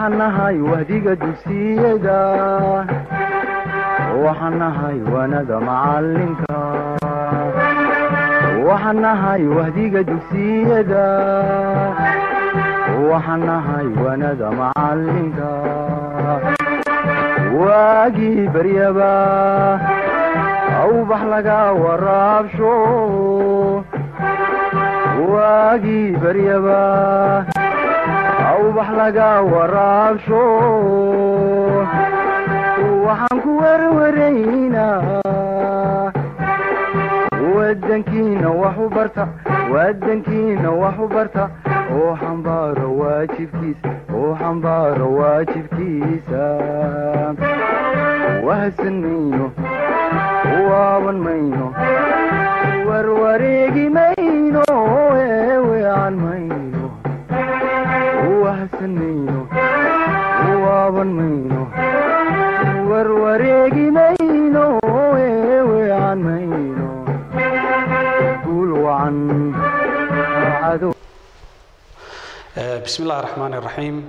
waxaan nahay wahdiga dugsiyada waxaan nahay wanada macalinka waxaan nahay wahdiga dugsiyada waxaan nahay wanada macalinka waagii baryaba awbax laga waraabsho waagii baryaba awbax laga waraabsho waxaan ku werwaraynaa wadankiina wax u barta wadankiina wax u barta oo xambaaro waajibkiisa oo xambaaro waajibkiisa wahsan mayno waaban mayno warwareegi mayno eewean mayno wahsan mayno waaban mayno warwareegi mayno eewean mayno guul wacan cadow bismi illahi raxmaan iraxiim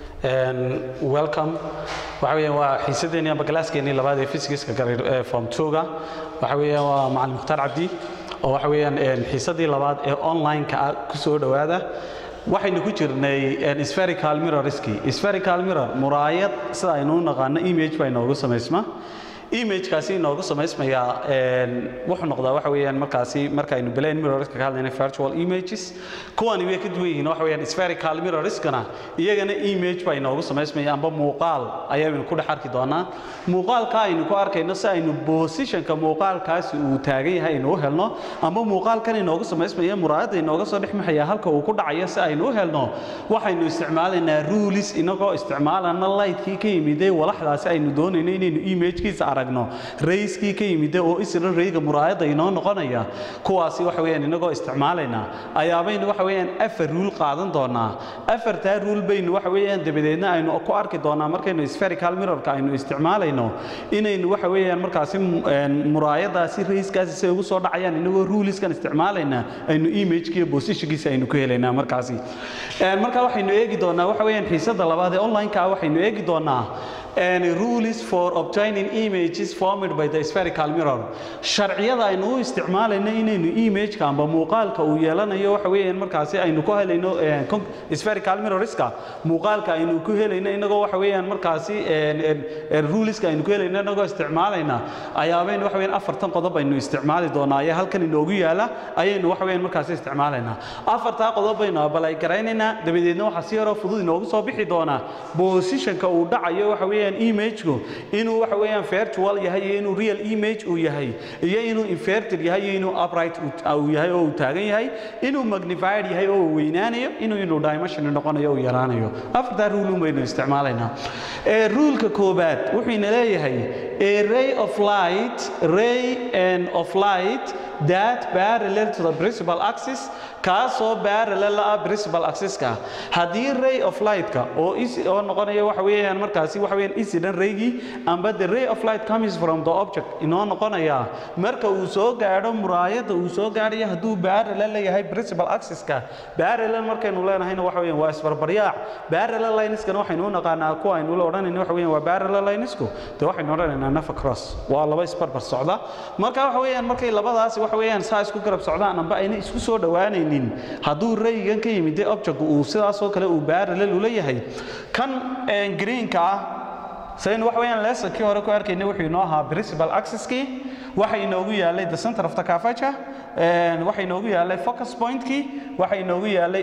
welcome waxa weeyaan waa xiisadeenii amba galaaskeenii labaad ee physics-ka form two-ga waxa weeyaan waa macalin mukhtaar cabdi oo waxa weeyaan xiisadii labaad ee online-ka ah ku soo dhowaada waxaynu ku jirnay spherical mirrorski spherical mirror muraayad sida aynu u naqaano image baa inoogu samaysma imagekaasi inoogu samaysmayaa wuxuu noqdaa waxa weeyaan markaasi markaynu belen mirrorska ka hadlayna virtual images kuwani way ka duwan yihiin waxa weeyaan spherical mirrorskana iyagana image baa inoogu samaysmaya amba muuqaal ayaynu ku dhex arki doonaa muuqaalka aynu ku arkayno si aynu positionka muuqaalkaasi uu taagan yahay aynu u helno amba muuqaalkan inoogu samaysmaya muraayadda inooga soo dhex maxaya halka uu ku dhacayo si aynu u helno waxaynu isticmaalaynaa rules inagoo isticmaalana lightkii ka yimidee walaxdaasi aynu doonayno inaynu imagekiisa aragno rayskii ka yimide oo isla rayga muraayadda inoo noqonaya kuwaasi waxa weeyaan inagoo isticmaalayna ayaabaynu waxa weeyaan afar ruul qaadan doonaa afartaa ruul baynu waxa weeyaan dabadeedna aynu ku arki doonaa markaynu spherical mirrorka aynu isticmaalayno inaynu waxa weeyaan markaasi muraayadaasi rayskaasi say ugu soo dhacayaan inagoo ruuliskan isticmaalayna aynu imageki iyo positionkiisa aynu ku helaynaa markaasi marka waxaynu eegi doonaa waxa weeyaan xiisada labaad ee online-ka ah waxaynu eegi doonaa and rules for obtaining images formed by the spherical mirror sharciyada aynu u isticmaalayno inaynu imageka amba muuqaalka uu yeelanayo waxa weeyaan markaasi aynu ku helayno spherical mirrorska muuqaalka aynu ku helayno inagoo waxa weeyaan markaasi ruleska aynu ku helayno inagoo isticmaalayna ayaabaynu waxa weeyaan afartan qodob aynu isticmaali doonaa ayaa halkan inoogu yaala ayaynu waxa weeyaan markaasi isticmaalaynaa afartaa qodob baynu abalay garaynaynaa dabadeedna waxaa si yaroo fudud inoogu soo bixi doonaa positionka uu dhacayo waxa weeyaan imageku inuu waxa weeyaan virtual yahay iyo inuu real image uu yahay iyo inuu inverted yahay iyo inuu upright uu yahay oo uu taagan yahay inuu magnified yahay oo uu weynaanayo inuu inuu dimension noqonayo oo yaraanayo afartaa rule un baynu isticmaalaynaa ruleka koobaad wuxuu ina leeyahay a ray of light ray and of light that parallel to the principal axis kaasoo parallel ah principal axis-ka haddii ray of light-ka oo oo noqonaya waxa weeyaan markaasi waxa weeyaan incident raygii amba the ray of light comes from the object inoo noqonaya marka uu soo gaadho muraayadda uu soo gaadhayo hadduu parallel leeyahay principal axis-ka parallel markaynu leenahayna waxa weeyaan waa isbarbaryaac parallel lineskana waxaynu u naqaanaa kuwa aynu la odhanayna waxa weeyaan waa parallel linesku de waxaynu odhanaynaa nafa cross waa laba isbarbar socda marka waxa weeyaan markay labadaasi waxa weeyaan saa isku garab socdaan amba ayna isku soo dhowaanaynin hadduu raygan ka yimid object uu sidaasoo kale uu parallel u leeyahay kan greenka ah saynu waxa weeyaan lesonkii hore ku arkayna wuxuu inoo ahaa principal axis-kii waxa inoogu yaalay the center of the curvature waxa inoogu yaalay focus point-kii waxa inoogu yaalay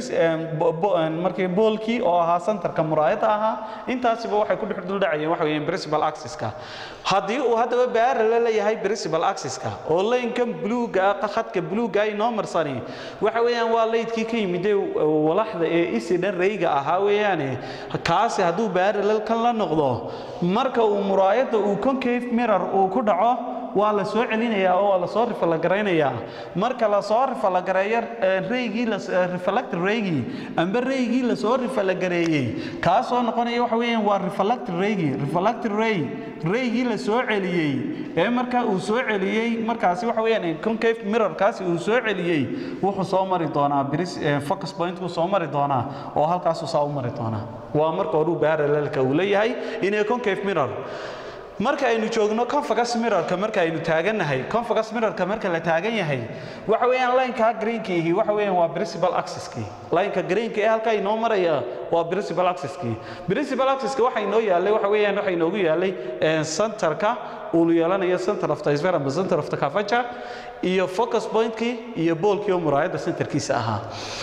markii boolkii oo ahaa centerka muraayadda ahaa intaasiba waxay ku dhex duldhacayeen waxa weeyaan principal axis-ka haddii uu haddaba parallel leeyahay principal axis-ka oo laynkan bluega ah khadka bluega inoo marsani waxa weeyaan waa laydkii ka yimid walaxda ee isidhan rayga ahaa weeyaane kaasi hadduu parallel kan la noqdo marka uu muraayadda uu concave mirror uu ku dhaco waa la soo celinayaa oo waa la soo rifalgaraynayaa marka la soo rifalgareeyo reygii reflected reygii amba reygii la soo rifalgareeyey kaasoo noqonaya waxa weeyaan waa reflected reygii reflected ray reygii la soo celiyey ee marka uu soo celiyey markaasi waxa weeyaan concave mirrorkaasi uu soo celiyey wuxuu soo mari doonaa bris focus point uu soo mari doonaa oo halkaasuu saa u mari doonaa waa marka horuu parallelka uu leeyahay inay concave mirror marka aynu joogno confocus mirrorka marka aynu taagannahay confocus mirrorka marka la taagan yahay waxa weeyaan lineka greenkiihi waxa weeyaan waa principal axis-kii lineka greenka ee halka inoo maraya waa principal axis-kii principal axis-ka waxa inoo yaalay waxa weeyaan waxa inoogu yaalay centerka uu yeelanayo center of the sphere ama center of the curvature iyo focus point-kii iyo boolkii oo muraayadda centerkiisa ahaa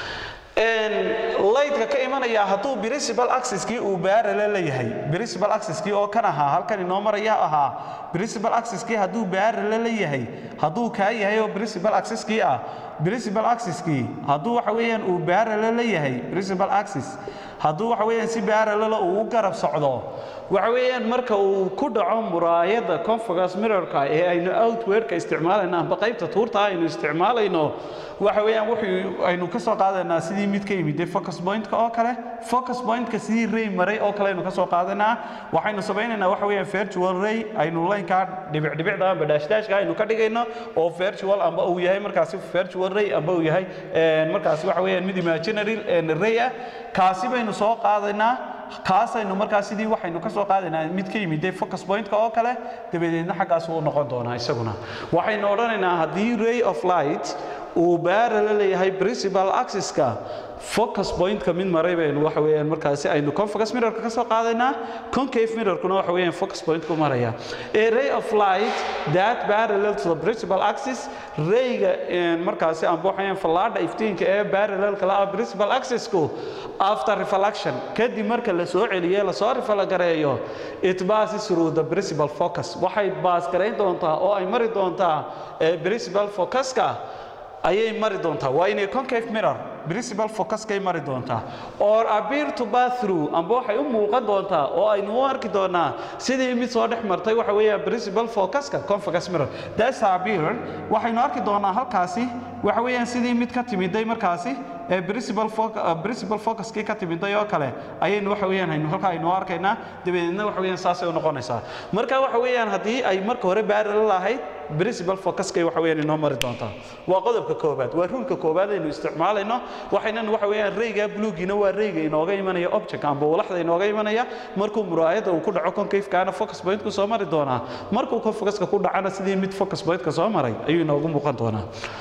lightka ka imanaya hadduu principal axis-kii uu parallel leeyahay principal axis-kii oo kan ahaa halkan inoo maraya ahaa principal axis-kii hadduu parallel leeyahay hadduu kaa yahay oo principal axis-kii ah principal axis-kii hadduu waxa weeyaan uu parallel leeyahay principal axis hadduu waxa weeyaan si parallel uu u garab socdo waxa weeyaan marka uu ku dhaco muraayadda confocus mirrorka ee aynu outwardka isticmaalayno amba qaybta tuurta aynu isticmaalayno waxa weeyaan wuxuu aynu ka soo qaadaynaa sidii mid ka yimid focus point-ka oo kale focus point-ka sidii ray maray oo kale aynu ka soo qaadanaa waxaynu samaynaynaa waxa weeyaan virtual ray aynu laynkaa dhibicdhibicda amba daashdaashka aynu ka dhigayno oo virtual amba uu yahay markaasi virtual ray amba uu yahay markaasi waxa weeyaan mid imaginary ray ah kaasi baynu soo qaadaynaa kaasaynu markaa sidii waxaynu ka soo qaadaynaa mid ka yimid focus point-ka oo kale dabadeedna xaggaas uu noqon doonaa isaguna waxaynu odhanaynaa haddii ray of light uu baarala leeyahay principal axis-ka focus point-ka mid maray baynu waxa weeyaan markaasi aynu confocus mirrorka ka soo qaadaynaa concave mirrorkuna waxa weeyaan focus point-ku maraya a ray of light that parallel to the principal axis rayga markaasi amba waxayaan fallaadha iftiinka ee parallelka la ah principal axis-ku after reflection kadib marka la soo celiyo la soo rifalgareeyo it passes through the principal focus waxay baas garayn doontaa oo ay mari doontaa principal focus-ka ayay mari doontaa waa inay concave mirror principal focuskay mari doontaa or appear to pass through amba waxay u muuqan doontaa oo aynu u arki doonaa sidii mid soo dhex martay waxa weeyaan principal focuska confocus mirror that's appear waxaynu arki doonaa halkaasi waxa weeyaan sidii mid ka timiday markaasi ee principal focus principal focuskii ka timiday oo kale ayaynu waxa weeyaan aynu halka aynu arkaynaa dabadeedna waxa weeyaan saasay u noqonaysaa marka waxa weeyaan haddii ay marka hore parallel ahayd principal focuskay waxa weeyaan inoo mari doontaa waa qodobka koobaad waa rulka koobaad aynu isticmaalayno waxaynan waxa weeyaan rayga bluegiina waa rayga inooga imanaya object amba walaxda inooga imanaya markuu muraayadda uu ku dhaco concave-kaana focus point-ku soo mari doonaa markuu confocuska ku dhacana sidii mid focus point-ka soo maray ayuu inoogu muuqan doonaa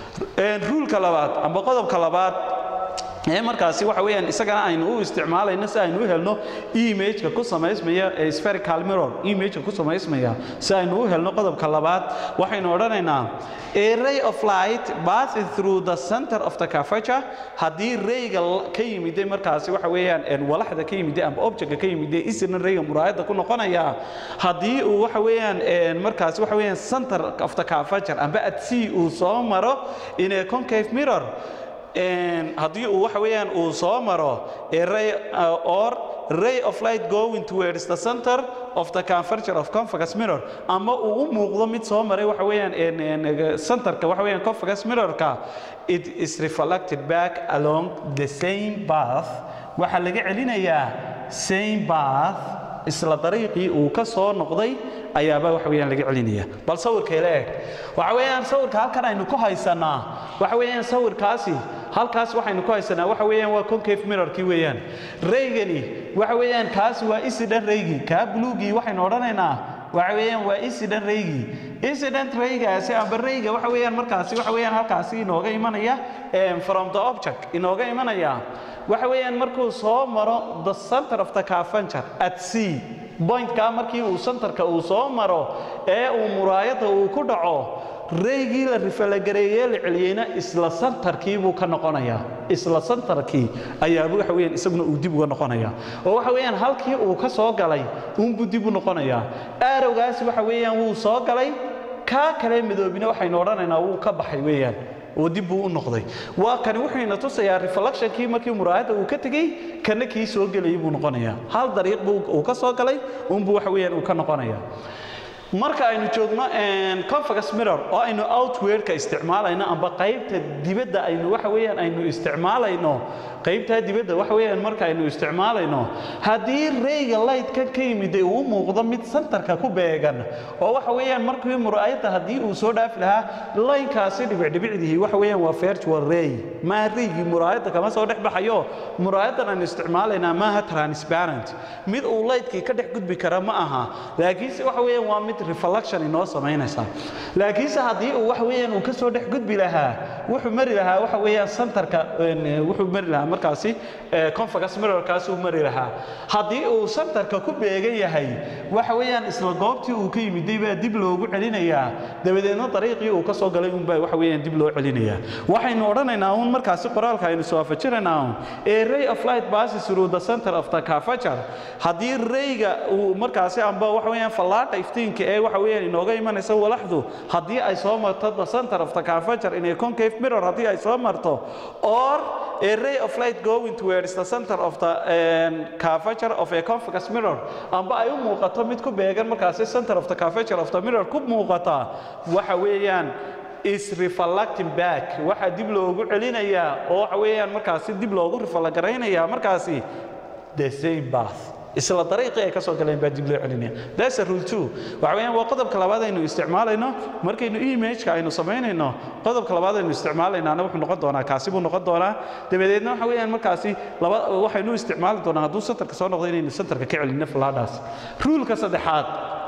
ruulka labaad amba qodobka labaad ee markaasi waxa weeyaan isagana aynu u isticmaalayno si aynu u helno image-ka ku samaysmaya ee spherical mirror image-ka ku samaysmaya si aynu u helno qodobka labaad waxaynu odhanaynaa a ray of light passes through the center of the curvature haddii rayga ka yimiday markaasi waxa weeyaan walaxda ka yimiday amba objectka ka yimiday isna rayga muraayadda ku noqonaya haddii uu waxa weeyaan markaasi waxa weeyaan center of the curvature amba at sea uu soo maro in a concave mirror haddii uu waxa weeyaan uu soo maro a ray or ray of light going towards the center of the converger of convex mirror ama uu u muuqdo mid soo maray waxa weeyaan centerka waxa weeyaan convex mirrorka it is reflected back along the same path waxaa laga celinayaa same path isla dariiqii uu ka soo noqday ayaaba waxa weeyaan laga celinaya bal sawirkeela eeg waxa weeyaan sawirka halkan aynu ku haysanaa waxa weeyaan sawirkaasi halkaas waxaynu ku haysanaa waxa weeyaan waa concave mirrorkii weeyaan raygani waxa weeyaan kaasi waa incident raygii kaa buluugii waxaynu odhanaynaa waxa weeyaan waa incident raygii incident raygaasi amba rayga waxa weeyaan markaasi waxa weeyaan halkaasi inooga imanaya from the object inooga imanaya waxa weeyaan markuu soo maro the center of the carpenter at sea pointkaa markii uu centerka uu soo maro ee uu muraayadda uu ku dhaco raygii la rifalagareeyee la celiyeyna isla santarkii buu ka noqonayaa isla santarkii ayaaba waxa weeyaan isaguna uu dib uga noqonayaa oo waxa weeyaan halkii uu ka soo galay uunbuu dib u noqonayaa aarowgaasi waxa weeyaan wuu soo galay kaa kale midoobina waxaynu odhanaynaa wuu ka baxay weeyaan oo dib buu u noqday waa kani wuxuu ina tusayaa reflectionkii markii muraayadda uu ka tegey kana kii soo gelayay buu noqonayaa hal dariiq buu uu ka soo galay uunbuu waxa weeyaan uu ka noqonayaa marka aynu joogno convex mirror oo aynu outwardka isticmaalayno amba qaybta dibadda aynu waxa weeyaan aynu isticmaalayno qaybtaa dibadda waxa weeyaan marka aynu isticmaalayno haddii rayga light-ka ka yimid uu u muuqdo mid santarka ku beegan oo waxa weeyaan markii muraayadda haddii uu soo dhaafi lahaa laynkaasi dhibicdhibicdihii waxa weeyaan waa virtual ray maaha raygii muraayadda kama soo dhex baxayo muraayadan aynu isticmaalaynaa maaha transparent mid uu lightkii ka dhex gudbi kara ma aha laakiinse waxa weeyaan waa mid reflection inoo samaynaysa laakiinse haddii uu waxa weeyaan uu ka soo dhex gudbi lahaa wuxuu mari lahaa waxa weeyaan santarka wuxuu mari lahaa markaasi convex mirrorkaas uu mari lahaa haddii uu santarka ku beegan yahay waxa weeyaan isla goobtii uu ka yimiday baa dib loogu celinayaa dabadeedna dariiqii uu ka soo galay unbaa waxa weeyaan dib loo celinayaa waxaynu odhanaynaa uun markaasi qoraalka aynu soo afajinaynaa uun a ray of light passes through the center of the curvature haddii rayga uu markaasi amba waxa weeyaan fallaadha iftiinka ee waxa weeyaan inooga imanaysa walaxdu haddii ay soo marto the center of the curvature in a concave mirror haddii ay soo marto or a ray of light going towards the center of the um, curvature of a convex mirror amba ay u muuqato mid ku beegan markaasi center of the curvature of the mirror ku muuqata waxa weeyaan is reflecting back waxa dib loogu celinayaa oo waxa weeyaan markaasi dib loogu rifalgaraynayaa markaasi the same path isla dariiqii ay ka soo galeen baa dib loo celinaya that's a rule two waxa weeyaan waa qodobka labaad aynu isticmaalayno markaynu image-ka aynu samaynayno qodobka labaad aynu isticmaalaynaana wuxuu noqon doonaa kaasi buu noqon doonaa dabadeedna waxa weeyaan markaasi laba waxaynu isticmaali doonaa hadduu centerka soo noqdo inaynu centerka ka celinno falaadhaas ruleka saddexaad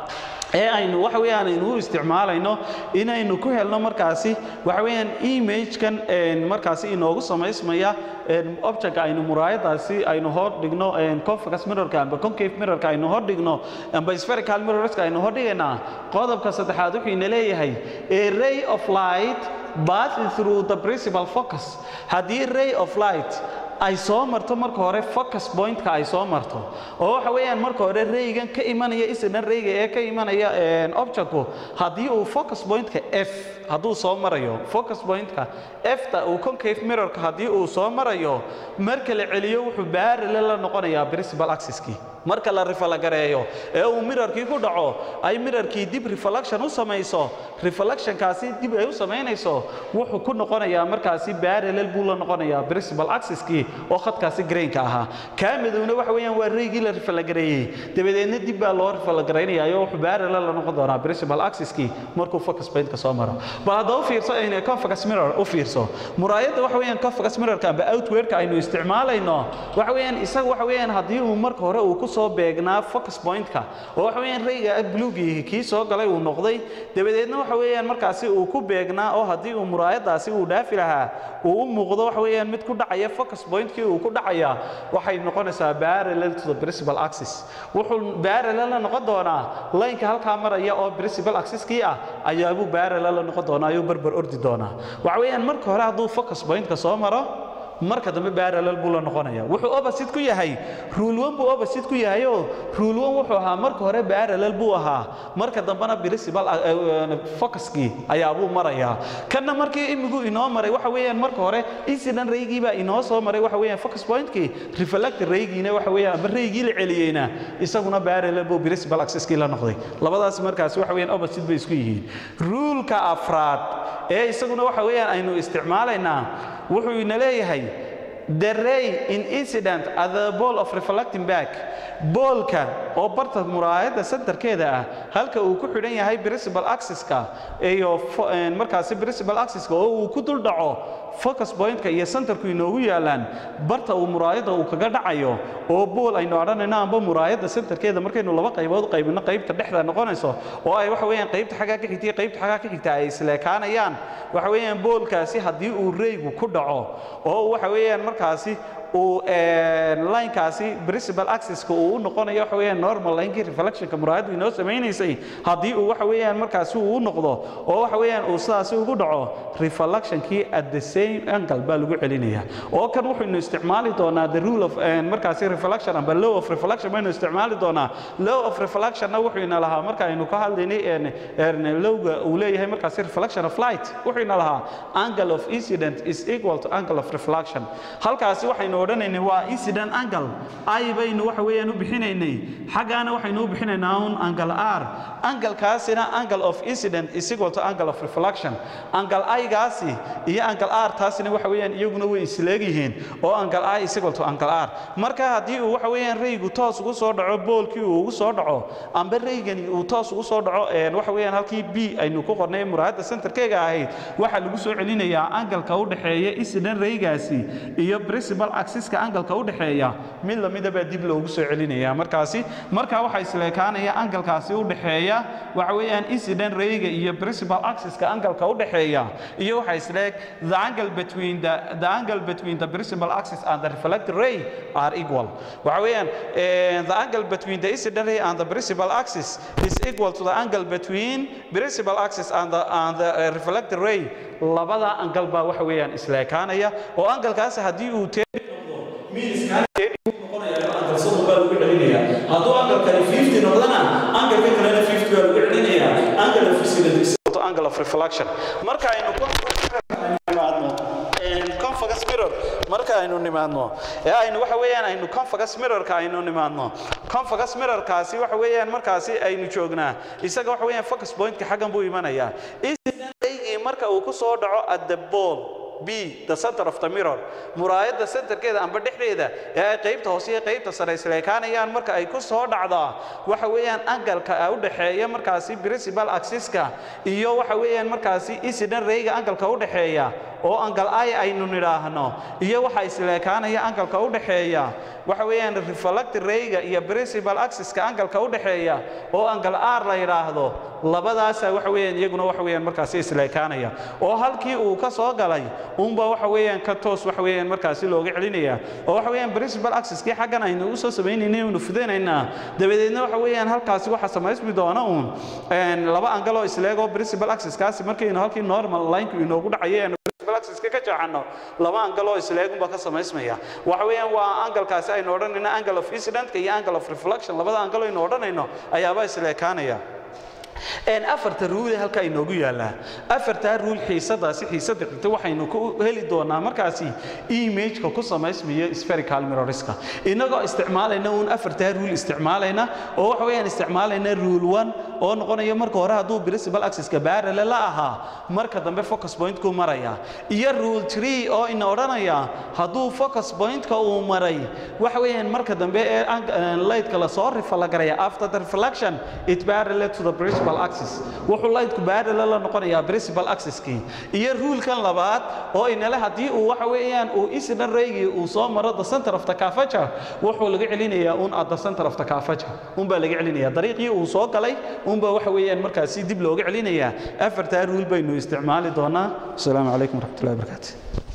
ee aynu waxa weeyaan aynu u isticmaalayno inaynu ku helno markaasi waxa weeyaan image-kan markaasi inoogu samaysmaya objectka aynu muraayadaasi aynu hor dhigno convex mirrorka amba concave mirrorka aynu hor dhigno amba spherical mirrorska aynu hor dhigaynaa qodobka saddexaad wuxuu ina leeyahay a ray of light passes through the principal focus haddii ray of light ay soo marto marka hore focus pointka ay soo marto oo waxa weeyaan marka hore raygan ka imanaya isna rayga ee ka imanaya objectku haddii uu focus pointka f hadduu soo marayo focus pointka f-ta uu concave mirrorka haddii uu soo marayo marka la celiyo wuxuu baarale la noqonayaa principal axis-kii marka la rifalagareeyo ee uu mirarkii ku dhaco ay mirarkii dib reflection u samayso reflectionkaasi dib ay u samaynayso wuxuu ku noqonayaa markaasi parallel buu la noqonayaa principal axis-kii oo khadkaasi grainka ahaa kaa madowna waxa weeyaan waa raygii la rifalagareeyey dabadeedna dib baa loo rifalagareynaya oo wuxuu parallel la noqon doonaa principal axis-kii markuu focus point-ka soo maro bal hadda u fiirso in convex mirror u fiirso muraayadda waxa weeyaan convex mirrorka amba outwardka aynu isticmaalayno waxa weeyaan isaga waxa weeyaan haddii uu marka hore uu ku soo beegnaa focus point-ka oo waxa weeyaan rayga bluegii kii soo galay uu noqday dabadeedna waxa weeyaan markaasi uu ku beegnaa oo haddii uu muraayadaasi uu dhaafi lahaa uu u muuqdo waxa weeyaan mid ku dhacaya focus point-kii uu ku dhacaya waxay noqonaysaa parallel to the principal axis wuxuu parallel la noqon doonaa laynka halkaa maraya oo principal axis-kii ah ayaabuu parallel la noqon doonaa ayuu barbar ordi doonaa waxa weeyaan marka hore hadduu focus point-ka soo maro marka dambe parallel buu la noqonaya wuxuu opposite ku yahay rule one buu opposite ku yahay oo rule one wuxuu ahaa marka hore parallel buu ahaa marka dambena principal focuskii ayaa buu marayaa kanna markii imigu inoo maray waxa weeyaan marka hore incident raygii baa inoo soo maray waxa weeyaan focus pointkii reflect raygiina waxa weeyaan amba raygii la celiyeyna isaguna parallel buu principal axis-kii la noqday labadaas markaas waxa weeyaan opposite bay isku yihiin ruleka afraad ee isaguna waxa weeyaan aynu isticmaalaynaa wuxuu ina leeyahay the ray in incident at the ball of reflecting back boolka oo barta muraayadda centerkeeda ah halka uu ku xidhan yahay principal axis-ka iyo markaasi principal axis-ka oo uu ku dul dhaco focus point-ka iyo centerku inoogu yaalaan barta uu muraayadda uu kaga dhacayo oo bool aynu odhanayno amba muraayadda centerkeeda markaynu laba qaybood u qaybino qaybta dhexda noqonayso oo ay waxa weeyaan qaybta xaggaa ka xigta iyo qaybta xaggaa ka xigta ay isleekaanayaan waxa weeyaan boolkaasi haddii uu raygu ku dhaco oo waxa weeyaan markaasi uu linekaasi principal axis-ka uu u noqonayo waxa weeyaan normal linekii reflectionka muraayaddu inoo samaynaysay haddii uu waxa weeyaan markaasi uu u noqdo oo waxa weeyaan uu sidaasi ugu dhaco reflectionkii at the same angle baa lagu celinaya oo kan wuxuunu isticmaali doonaa the rule of markaasi reflection amba law of reflection baynu isticmaali doonaa law of reflectionna wuxuu ina lahaa marka aynu ka hadlaynay lowga uu leeyahay markaasi reflection of light wuxuu ina lahaa angle of incident is equal to angle of reflection halkaasi waxaynu odhanaynay waa incident angle i baynu waxa weeyaan u bixinaynay xaggaana waxaynu u bixinaynaa un angle r anglekaasina angle of incident is equal to angle of reflection angle i-gaasi iyo angle r taasina waxa weeyaan iyaguna way isleegyihiin oo angle i is equal to angle r marka haddii uu waxa weeyaan raygu toos ugu soo dhaco boolkii uu ugu soo dhaco amba raygani uu toos ugu soo dhaco waxa weeyaan halkii b aynu ku qornay muraayadda centerkeega ahayd waxaa lagu soo celinayaa angalka u dhexeeya incident raygaasi iyo principal axiska angalka u dhexeeya mid lamida baa dib loogu soo celinaya markaasi markaa waxaa isleekaanaya angalkaasi u dhexeeya waxa weeyaan incident rayga iyo principal axiska angalka u dhexeeya iyo waxaa isleeg the angle between the the angle between the principal axis and the reflected ray are equal waxa weeyaan the angle between the incident ray and the principal axis is equal to the angle between principal axis and the and the uh, reflected ray labada angal baa waxa weeyaan isleekaanaya oo angalkaasi haddii uu hadduu angalkani 50 noqdana angalka kalena 50 baa lagu celinaya angle of incident angle of reflection marka aynu convex mirror marka aynu nimaadno ee aynu waxa weeyaan aynu convex mirrorka aynu nimaadno convex mirrorkaasi waxa weeyaan markaasi aynu joognaa isaga waxa weeyaan focus pointka xaggan buu imanayaa marka uu ku soo dhaco at the ball b the center of the mirror muraayadda centerkeeda amba dhexdeeda ee ay qaybta hoose iyo qaybta sare isleekaanayaan marka ay ku soo dhacdaa waxa weeyaan angalka u dhexeeya markaasi principal axiska iyo waxa weeyaan markaasi incident rayga angalka u dhexeeya oo angal ay aynu nidhaahno iyo waxa isleekaanaya angalka u dhexeeya waxa weeyaan reflected rayga iyo principal axiska angalka u dhexeeya oo angal r la yidhaahdo labadaasa waxa weeyaan iyaguna waxa weeyaan markaasi isleekaanaya oo halkii uu ka soo galay unba waxa weeyaan ka toos waxa weeyaan markaasi looga celinaya oo waxa weeyaan principal axiskii xaggan aynu u soo samaynaynay aynu fidinaynaa dabadeedna waxa weeyaan halkaasi waxa samaysmi doona uun laba angaloo isleego principal axiskaasi markaynu halkii normal lineka inoogu dhacayeen axiska ka jeexano laba angaloo isleegunba ka samaysmaya waxa weeyaan waa angalkaasi aynu odhanayno angle of incidentka iyo angle of reflection labada angalo aynu odhanayno ayaaba isleekaanaya afarta ruule halka inoogu yaallaa afartaa ruul xiisadaasi xiisada xigta waxaynu ku heli doonaa markaasi imageka ku samaysmaya spherical mirroriska inagoo isticmaalayna uun afartaa ruul isticmaalayna oo waxa weeyaan isticmaalayna rule one oo noqonaya marka hore hadduu principal axiska barrel la ahaa marka dambe focus pointku maraya iyo rule three oo ina odhanaya hadduu focus pointka uu maray waxa weeyaan marka dambe ee lightka lasoo rifalagaraya after the reflection it parallel to the principal axis wuxuu lightku parallel la noqonayaa principal axiskii iyo rulkan labaad oo inale haddii uu waxa weeyaan uu incident raygii uu soo maro the center of the curvature wuxuu laga celinayaa un at the center of the curvature un baa laga celinayaa dariiqii uu soo galay un baa waxa weeyaan markaasi dib looga celinayaa afartaa rule baynu isticmaali doonaa asalaamu calaykum waraxmatullahi wabarakaatu